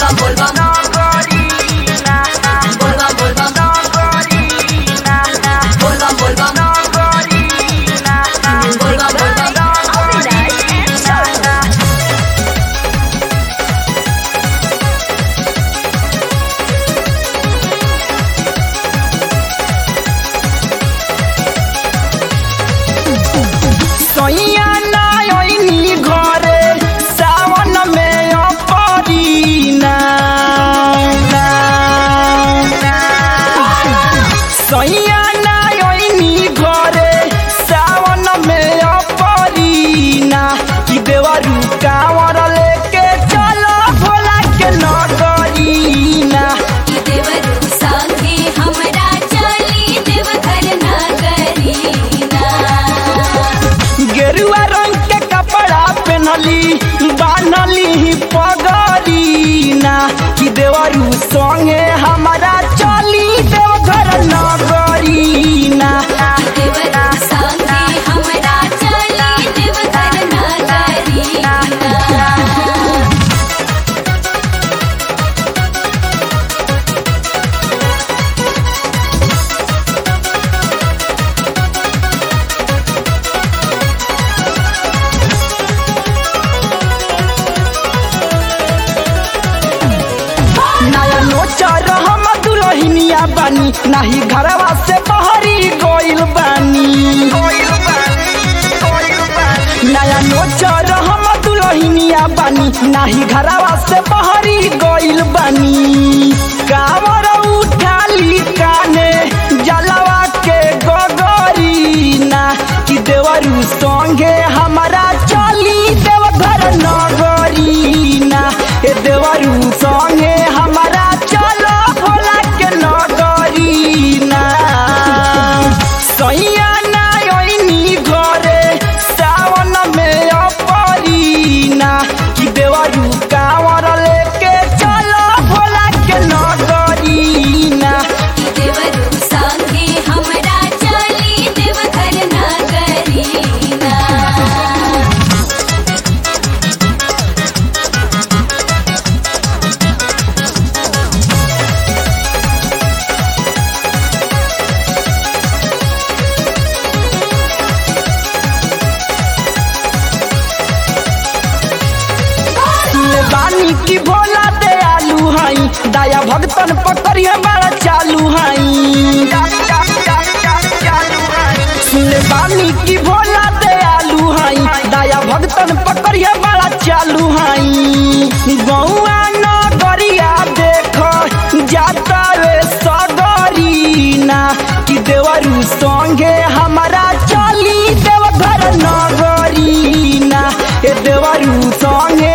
बोलबम बोलबम बोलबम बोलबम बोलबम बोलबम बोलबम बोलबम सैया नायनी घरे सावन में अपरीना सैया नायनी घरे सावन में अपरीना कि देवरू कांवर लेके चलो भोला के नगरीना ई देवरू संगे हमरा चली देवघर नगरीना गेरुआ रंग के कपड़ा पहनली बान्हली पगरीना कि देवरू संगे हमारा चली देवघर नगरीना देवरू संगे हमरा चली देवघर नगरीना नया नोचर हम दुलहिनिया बानी नाही घरवा से बहरी गइल बानी नया नोचर हम दुलहिनिया बानी नाही घरवा से बहरी गइल बानी कावर उठाली काने जलवा के गगरीना कि देवरू संगे हमारा चली देवघर नगरीना ए देवरू संगे हमारा चलो भोला के नगरीना सैया नायनी घरे सावन में अपरीना कि देवरू कांवर लेके चलो भोला के नगरीना देवरू संगे हमरा चली देवघर नगरीना सुनले बानी की भोला दयालु हई दया भगतन पकड़िए बड़ा चालू हई सुनले बानी की भोला दयालु हई दया भगतन पकड़िए बड़ा चालू हई गौआ नगरिया देख जाता रे सगरीना कि देवरू संगे हमारा चली देवघर नगरीना ए देवरू संगे